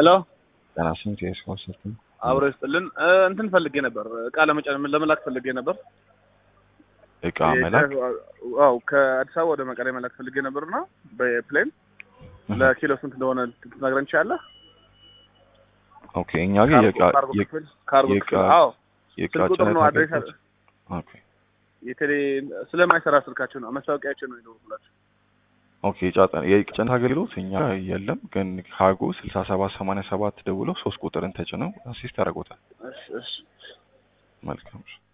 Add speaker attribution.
Speaker 1: ሄሎ
Speaker 2: ጤና ስንት የስፖንሰር
Speaker 1: አብሮ ይስጥልን። እንትን ፈልጌ ነበር፣ እቃ ለመጫን ለመላክ ፈልጌ ነበር።
Speaker 2: እቃ መላክ
Speaker 1: አው ከአዲስ አበባ ወደ መቀሌ መላክ ፈልጌ ነበርና በፕሌን ለኪሎ ስንት እንደሆነ ትነግረን ትችላለህ?
Speaker 2: ኦኬ እኛ ግን የእቃ
Speaker 1: ካርጎ ክፍል ካርጎ ክፍል አዎ፣
Speaker 2: የእቃ
Speaker 1: ስልክ ቁጥር ነው
Speaker 2: ጭነት
Speaker 1: አድሬስ
Speaker 2: አገልግሎት ኦኬ
Speaker 1: የቴሌ ስለማይሰራ ስልካቸው ነው መስታወቂያቸው ነው ይደውሉላችሁ።
Speaker 2: ኦኬ ጫጠ የጭነት አገልግሎት እኛ የለም፣ ግን ካርጎ ስልሳ ሰባት ሰማንያ ሰባት ደውለው ሶስት ቁጥርን ተጭነው አሲስት ያደርጎታል።
Speaker 1: እሺ እሺ
Speaker 2: መልካም